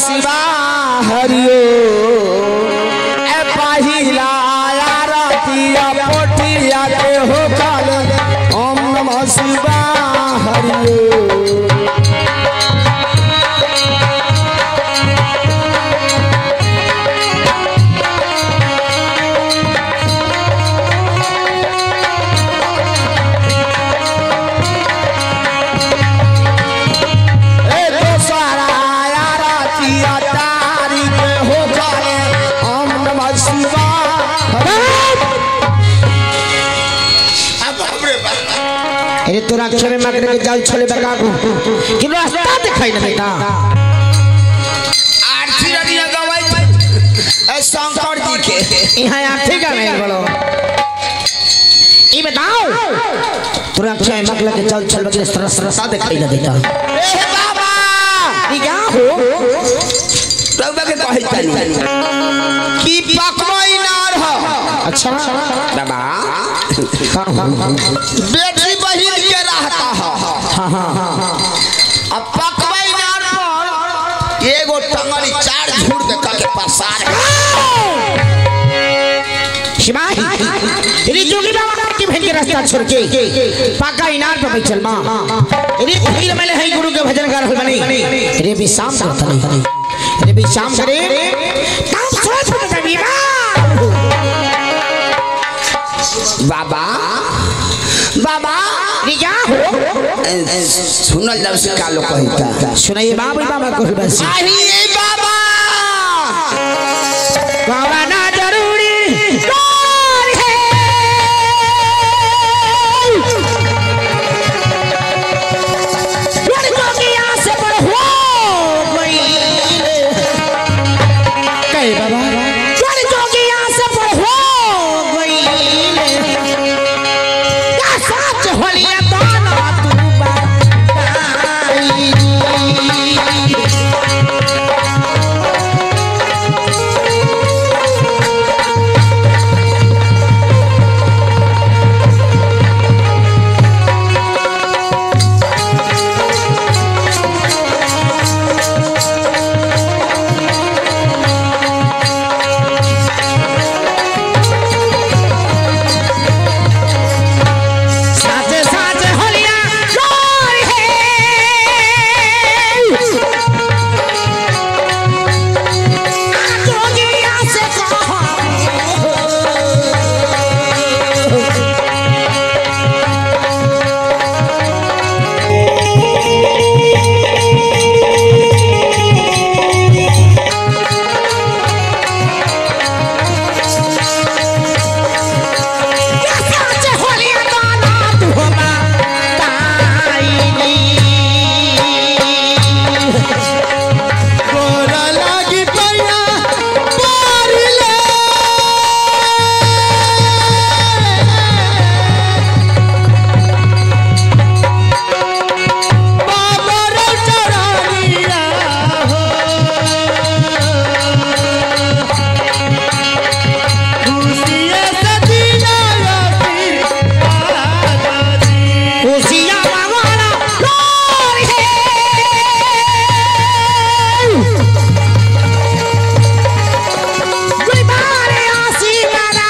शिवा हरियो ए पहिला आरतिया पोठिया के हो काल ओम नमः शिवा हरियो ए दोसरा आरतिया तारी के हो काल ओम नमः शिवा हरियो बाप रे बाप अरे तोरा अक्षर में मांगने के जाल छोले बका को कि रास्ता दिखाई ना बेटा आरती रनिया गवाई ए शंकर जी के यहाँ आठे का नहीं बोलो ये बताओ तोरा अक्षर में मांगने के जाल छोले बका के रास्ता दिखाई ना बेटा ए बाबा ये क्या हो रउबा के कहै तनी की पकवाई नार ह अच्छा बाबा हाँ हाँ हाँ बेटी बहिन के रहता ह हाँ हाँ हाँ अब पकवाई नार पर एगो टंगरी चार झूर दे के पसार शिवाही तेरी जोगी बाबा की बहन के रास्ता छोड़ के पाका इनार पे बैठल मां रे फिर मैंने है गुरु के भजन कर रहल बनी रे भी शाम करत नहीं रे भी शाम करे काम सोच में तभी बाबा बाबा रे क्या हो ए, ए, सुनल जब से कालो कहता सुनाइए बाबा बाबा को बस आही बाबा बाबा ना जरूरी कौन है लड़कों की आस पर हो गई कहे बाबा लड़कों की आस पर हो गई क्या सच होलिया दाना तू बताई साचे साचे होलिया गोर है जोगिया से कहो साचे होलिया दाना तू बताई गोरा लागी पैया पारिले बाबा रे चरानिया हो खुशिये से दीना खुशियाँ मांगना गोर है गुलबारे आशिकाना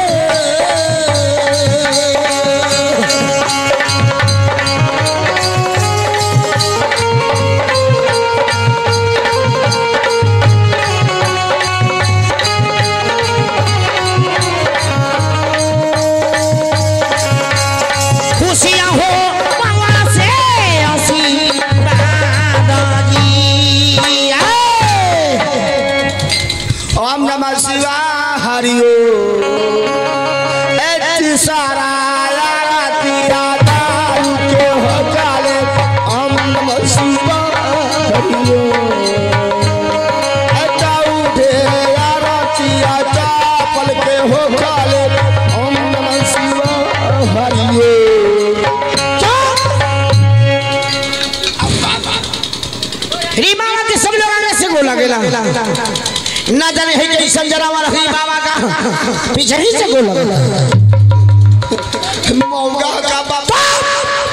खुशियाँ हो मंगल से आशीर्वाद जी आए। ओम नमः शिवाय हरिओ एति सारा आरती दाऊ के हो जाले ओम नमः शिवाय हरिओ एताऊ दे आरती चापल के हो जाले ओम नमः शिवाय हरिओ रीमा के सब लोग आगे से गोला गेला ना जाने है कैसन जरा वाला ही बाबा का पीछे ही से गोला गेला मौगा का बाबा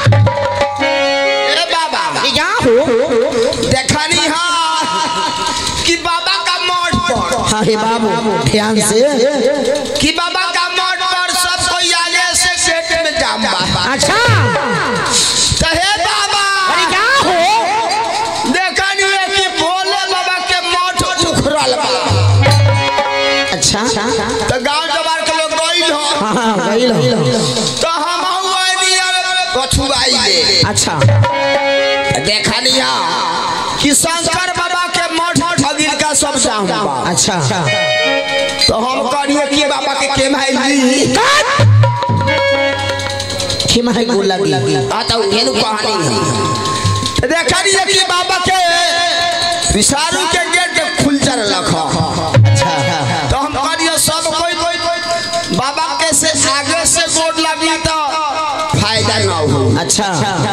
ए बाबा ये क्या हो देखनी हा हाँ हे बाबू ध्यान से कि बाबा का मठ पर सब कोई आगे से सेट में जाम बा अच्छा तो हे बाबा अरे क्या हो देखनी है कि भोले बाबा के मठ उखड़ल बा अच्छा तो गांव जवार के लोग गइल हो हाँ हाँ गई लो तो हम हुआ दिया पछुआई ले अच्छा देखनी है कि शंकर बाबा के मठ ठगिल का सब जाम बा अच्छा तो हम करिए कि बाबा के के भाई खिमा है गोल लगी आ तो उहेनु कहानी है तो देखनी है कि बाबा के विषाणु के गेट खुल चल रखा अच्छा तो हम करिए सब कोई बाबा के से आगे से गोड़ लगी तो फायदा ना हो अच्छा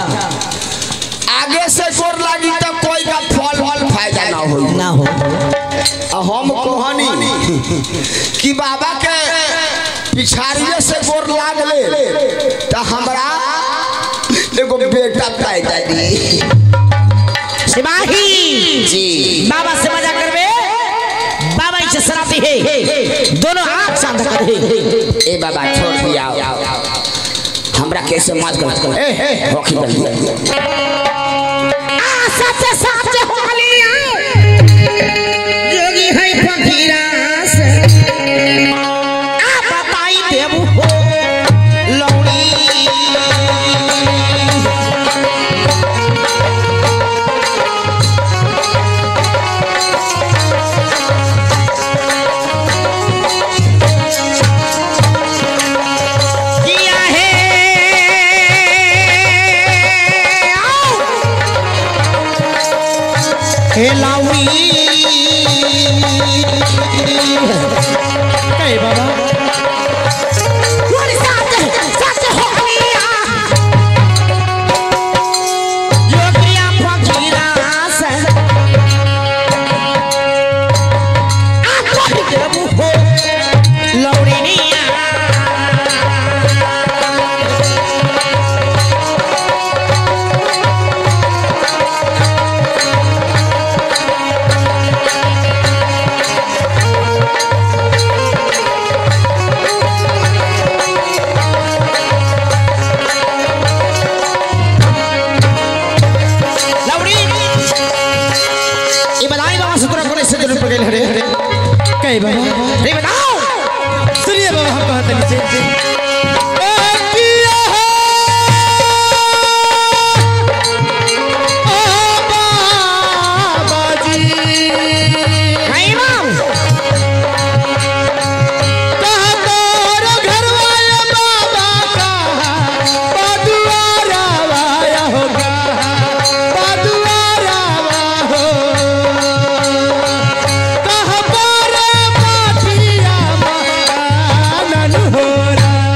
आगे से गोड़ लगी तो कोई का फल फल फायदा ना हो ना हो आ हम कहानी कि बाबा के पिछाड़िए से गोड़ लाग ले तो हमरा एगो बेटा पैदा दी सिपाही जी बाबा से मजा करबे बाबा इसे शराबी है दोनों आंख शांत कर दे ए बाबा छोड़ दिया हमरा कैसे मत कर ए ए होखी बन सच सच होलिया जोगी है फकीरा से आ बताई देबू हो लौड़ी किया है आओ हे लाउड़ी कहे बाबा बोल सच सच हो गया योगिया फकीरा से आ कह देबू हो लौड़िनिया लौड़ी ये बताई बाबा से तोरा कोने से जरूर पड़ गेल हरे कई बाबा रे बताओ सुनिए बाबा हम कहते नीचे हाय बाबू हो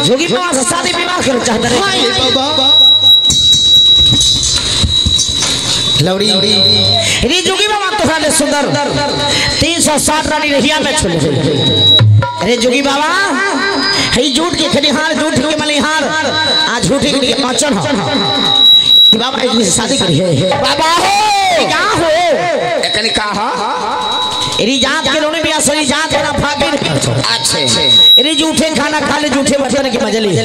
जोगी बाबा से शादी विवाह कर चाहता रे हाय बाबा लौड़ी रे जोगी बाबा तोहरा ले सुंदर तीन सौ साठ रानी रहिया में छोड़ अरे जोगी बाबा हई झूठ के खलिहार झूठ के मलिहार आ झूठे के मचन हो कि बाबा एक से शादी करी है बाबा हो क्या हो एकनी का हा एरी जात के लोने बिया सही जात है ना फाकिर अच्छे एरी झूठे खाना खा ले झूठे बर्तन के मजली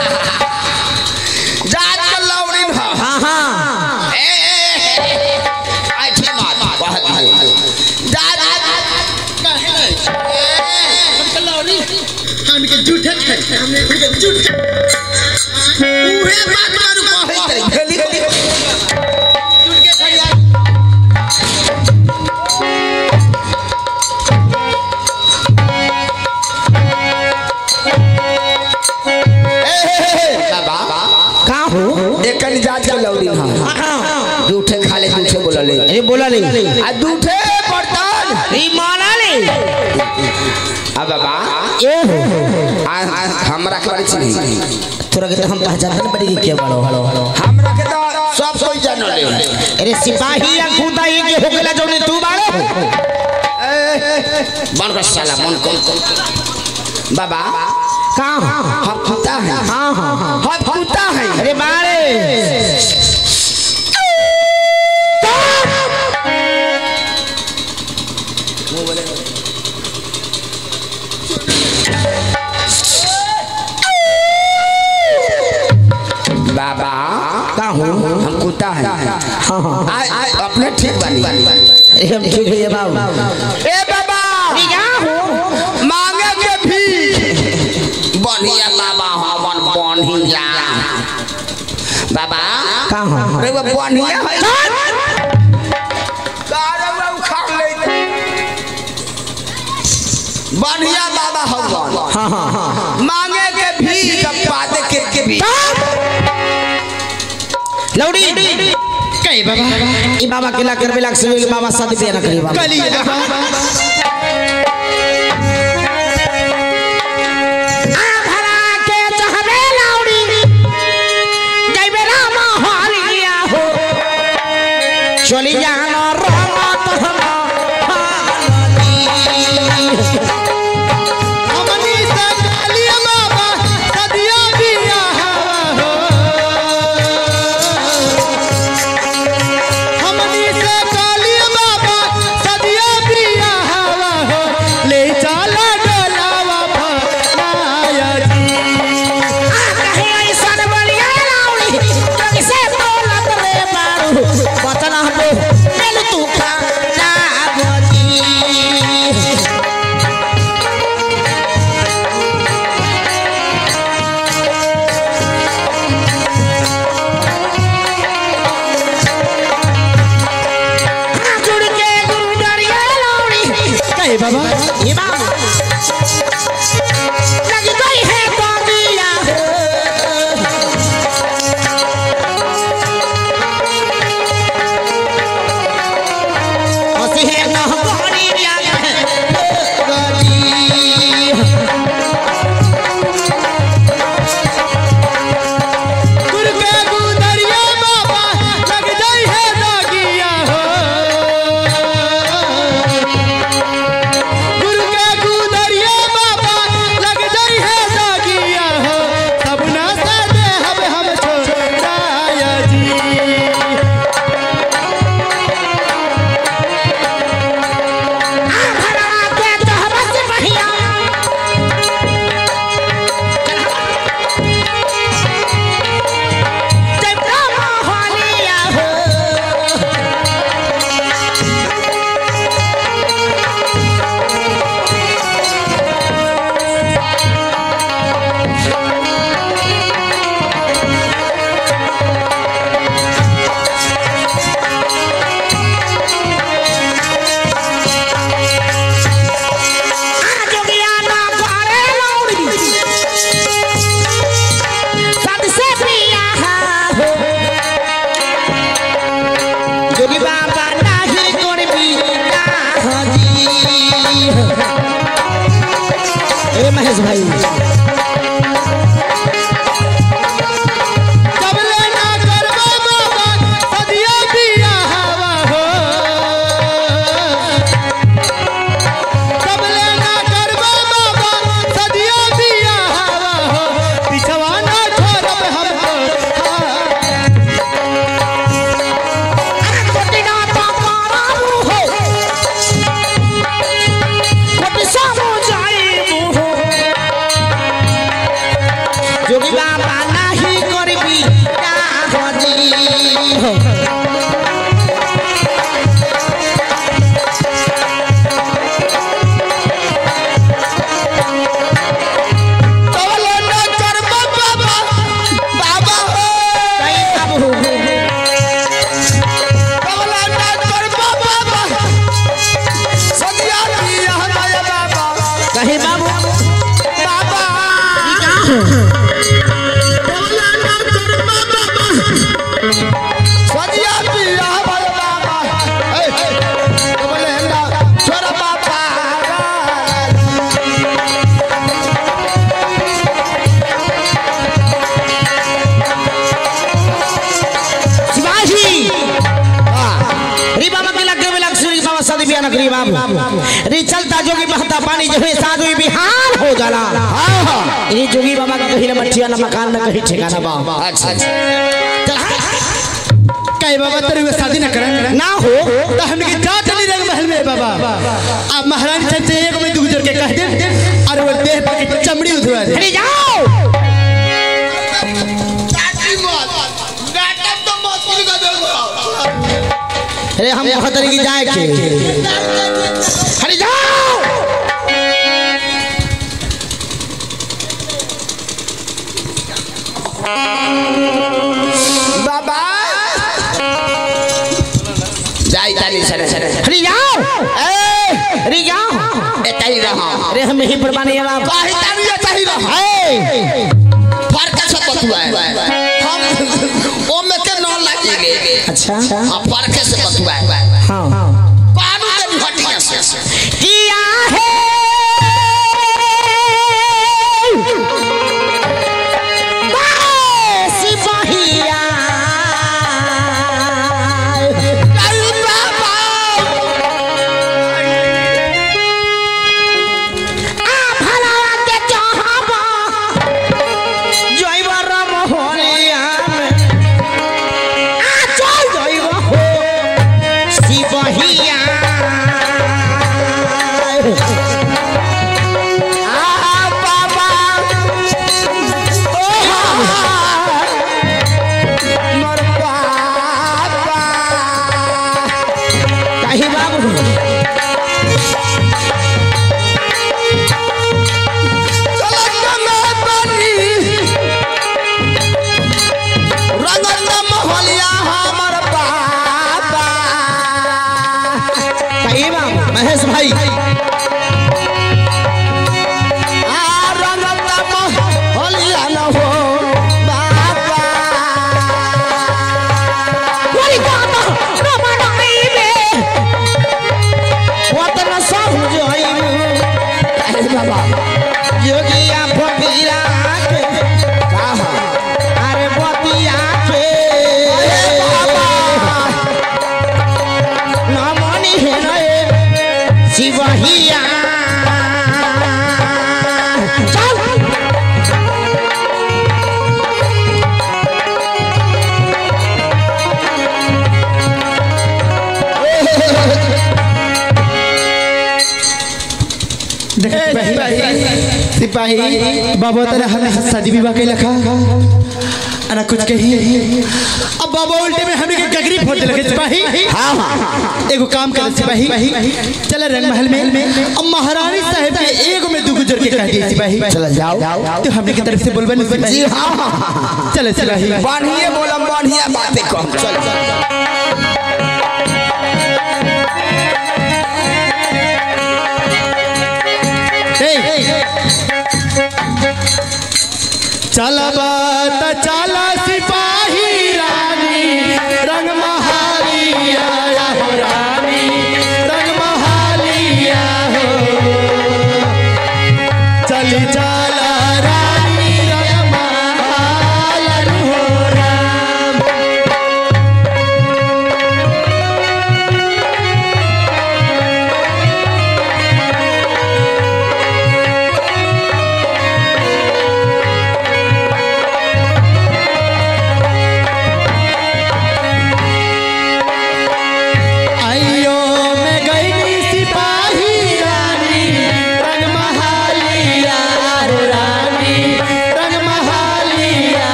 जात के लौड़ी भा हाँ हाँ ए ए, ए अच्छे बात बहुत है जात हमके झूठे खाए हमने झूठे उहे बात मारू कहै खेली बाबा का हो एकनी जात के लौड़ी भा हाँ झूठे खाले झूठे बोलले अरे बोला नहीं आ झूठे बर्तन ई माना नहीं आ बाबा ए हो आ आ, हमरा के बारे छी तोरा के तो हम पहचान नहीं पड़ी के बड़ो हमरा के तो सब कोई जानले अरे सिपाही या खुदा ये के हो गेला जोने तू बाड़ो मन का साला मन कौन बाबा का हम कुत्ता है हाँ हाँ हाँ हम कुत्ता है अरे बारे बाबा का हो हम कुत्ता है हाँ हाँ आ, आ, अपने ठीक बानी अरे हम ठीक है बाबू ए बाबा क्या हो मांगे के भी बढ़िया बाबा हमन बढ़िया बाबा का हो रे वो बढ़िया है कारे में उखाड़ ले बढ़िया बाबा हमन हाँ हाँ हाँ मांगे के भी पादे के के भी लौड़ी कई बाबा ई बाबा के ला कर बिलाक से बाबा शादी बियाह ना करी बाबा कली बाबा भरा के चाहबे लौड़ी जइबे रामा हालिया हो चली जाना रामा तो हम हमनी से कालिया बाबा सदिया बिया हो हमनी से कालिया बाबा सदिया बिया हो ले चला डोलावा भनाया जी कहे ऐसन बलिया लौड़ी जग से तोलत रे बारू बतना दो मेल तू खा ना गोजी जुड़ के गुरु डरिया लौड़ी कई बाबा ये बाबू लग गई है बाबिया हंसी है ना गोरी गुरु के गुदरिया बाबा लग जाई है दागिया हो गुरु के गुदरिया बाबा लग जाई है दागिया हो सब ना से दे हम हम छोड़ाया जी भरा के तहबस बढ़िया जब रामा हालिया हो जोगिया ना करे लौड़ी सबसे प्रिया हो जोगी बाबा नाही करबी ना हजी ए महेश भाई हो तोले न कर बाबा बाबा हो कहीं बाबू तोले न कर बाबा सदिया दिया हमारे बाबा कहीं बाबू बाबा तोले न कर बाबा सदिया दिया हमारे बाबा ए तोले न छोरा बाबा शिवाजी री बाबा के लगे में लग सूरी बाबा सदी बिया नगरी बाबू री चलता जोगी बहता पानी जो है साधु बिहार हो जाला री जोगी बाबा का कहीं न मठिया न मकान न कहीं ठिकाना बा अच्छा अच्छा चल हाँ। कहे बाबा तेरे हुए शादी न करें ना हो तो हमने की जाट नहीं रंग महल में बाबा अब महारानी चंद से एक में दू गुजर के कह दे और वो देह पर की चमड़ी उधरा दे अरे जाओ अरे हम कहते रही कि जाए के अरे जाओ बाबा जाई ताली सरे सरे अरे जाओ ए अरे जाओ एताई रहा अरे हम यही पर बानी अब काहे ताली एताई रहा ए फर्क से बतुआ है हम ओ में के न लगेगे अच्छा हां फर्क से बतुआ है हाँ कानू के भटिया से किया है सिपाहिया अरे बाबा आ भला के चाहबा जइब रम होलिया में आ चल जइब हो सिपाहिया आ बाबा ओ मोर बाबा कहीं बाबू चलत में बनी रंगत महलिया हमर बाबा कहीं बाबू महेश भाई आ रंगत महलिया न हो बाबा Wali kata Ramana ibe Watan sahu joimu अरे बाबा Yogiya phapira ke कहा Are batiya ke Namani henae Sivahiya Chal देख सिपाही सिपाही बाबा तेरे हमें शादी विवाह के लखा अना कुछ कही अब बाबा उल्टे में हमें के गगरी फोड़ लगे सिपाही हाँ हाँ एगो काम कर सिपाही चल रंग महल में अब महारानी साहब के एगो में दू गुजर के कह दिए सिपाही चल जाओ तो हमने की तरफ से बोलबे नहीं जी सिपाही हाँ हाँ, हाँ चल सिपाही बढ़िया बोलम बढ़िया बातें कम चल चल चल बात चला सिपाही रानी रंग महालिया हो रानी रंग महालिया हो चली चला रानी रंग महाल हो राम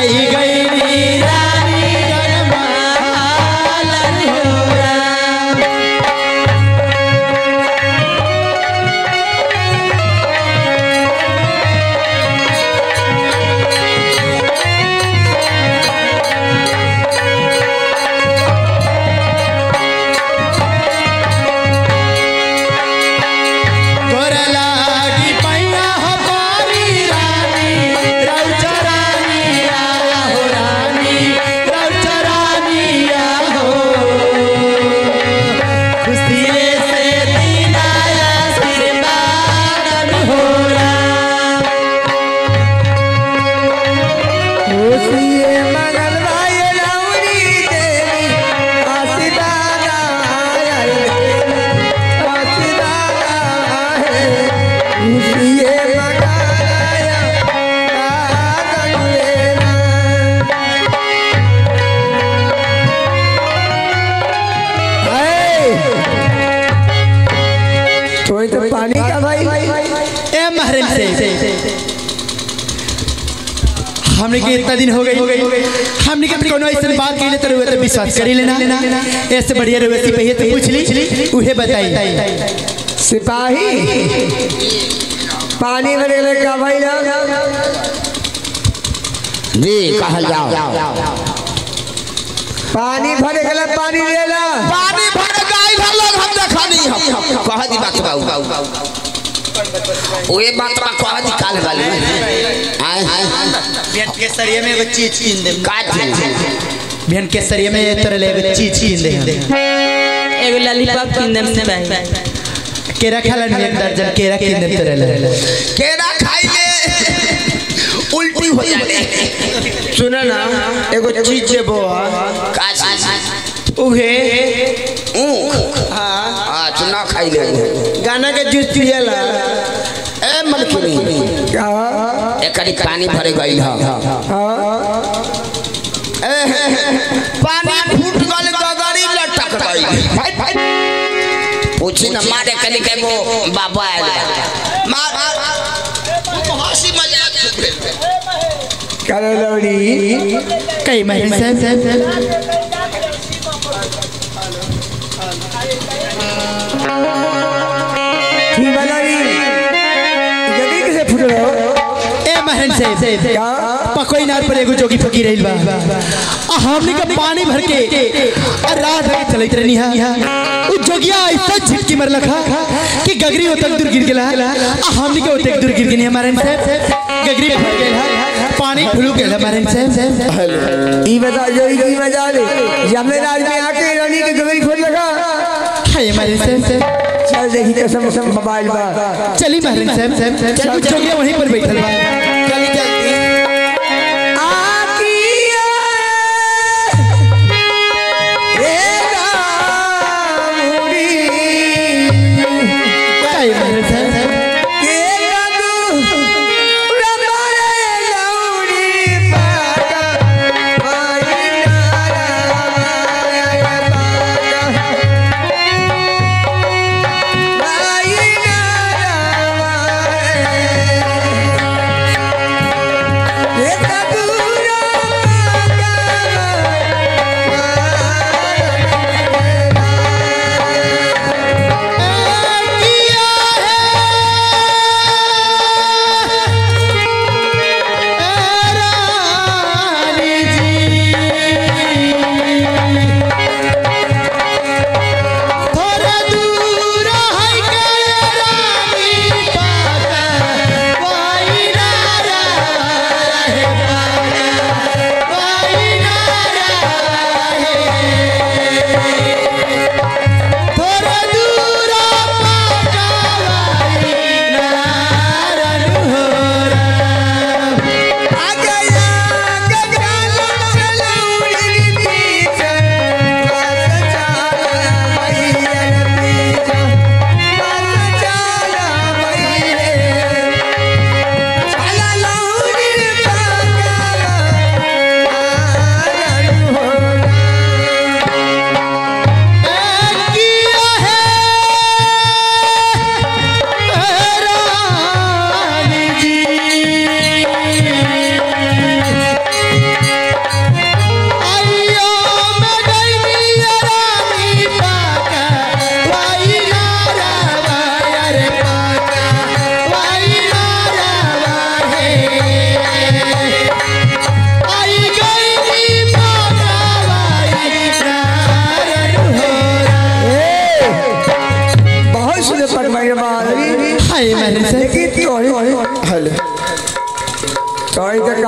आई गई रानी गरमालन हो राम तोर लागी पैया हो पारी रानी रौचा रानिया हो रानी रौचा रानिया हो खुशिये से दीनाया आशीर्वाद हो राम खुशिये मंगल भाई लौरी देवी आशीर्वाद आया आशीर्वाद है खुशिये मंगल आया तो तो पानी का भाई ए महरम से हमने के इतना दिन हो गई हमने के कोनो ऐसे बात कइले तो रुए तो विश्वास करी लेना ऐसे बढ़िया रुए से पहिले तो पूछ ली उहे बताई सिपाही पानी भरे ले का भाई ना जी कहल जाओ पानी भरे गला पानी ले ला पानी भर गई हम लोग हम देखा नहीं हम कह दी बात बाऊ ओए बात बा कह दी काल वाली आए बिहान के सरिये में बच्ची छीन दे का थी बिहान के सरिये में तोरे ले बच्ची छीन दे एगो लॉलीपॉप किंदम से भाई केरा खाला नहीं एक दर्जन केरा किन दे तोरे ले केरा खाई ले उल्टी हो जाने सुना ना एगो चीज जे बो का चीज उहे ऊख हां चुना खाई ले गाना के जूस पियला ए मलकिनी का एकरी पानी भरे गई ह पानी फूट गल गगरी लटक गई पूछी न मारे कनी के वो बाबा आयल मार हंसी मजाक करे लौड़ी कई महरम साहब ठीक बनाई जल्दी कैसे फुट रहे हो ए महरम साहब पकोई नार पर एगो जोगी फकीर रहिल बा आ हमनी के पानी भर के आ रात भर चलत रहनी हा उ जोगिया ऐसा झटकी मर लखा कि गगरी ओतक दूर गिर गेला आ हमनी के ओतक दूर गिर गनी हमारे साहब गगरी फट गेला पानी फुलू गेला हमारे साहब ई बता जो ई मजा ले जमेदार में आके रानी के गगरी खोल लगा हाय हमारे साहब चल देखी कसम कसम मोबाइल बा चली महरम साहब चल जोगिया वहीं पर बैठल बा चली जल्दी आकिया रे रामुड़ी काय महरम साहब के लगू रमारे लौड़ी पाका भाई नारायण पाका भाई नारायण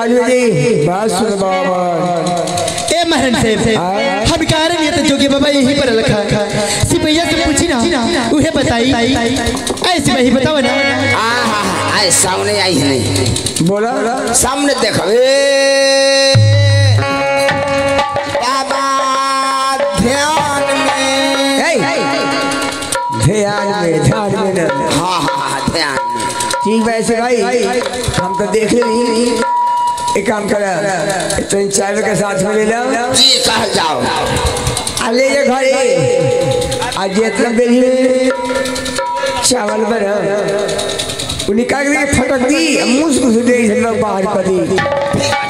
मालूम जी बात सुन बाबा ए महरन साहब हम कह रहे हैं तो जोगी बाबा यहीं पर रखा सिपैया से पूछी ना उहे बताई ऐसे वही बताओ ना आहा, आए सामने आई है नहीं बोला सामने देखो ए, बाबा ध्यान में ध्यान में ध्यान में न हाँ हाँ हाँ ध्यान में ठीक वैसे भाई हम तो देख ली एक काम कर तो चाय के साथ में ले लो जी कह जाओ आ ले जा घरे आज इतना बेली चावल बना उन्हें कहा कि फटक दी मुझ कुछ दे हम लोग बाहर कर दी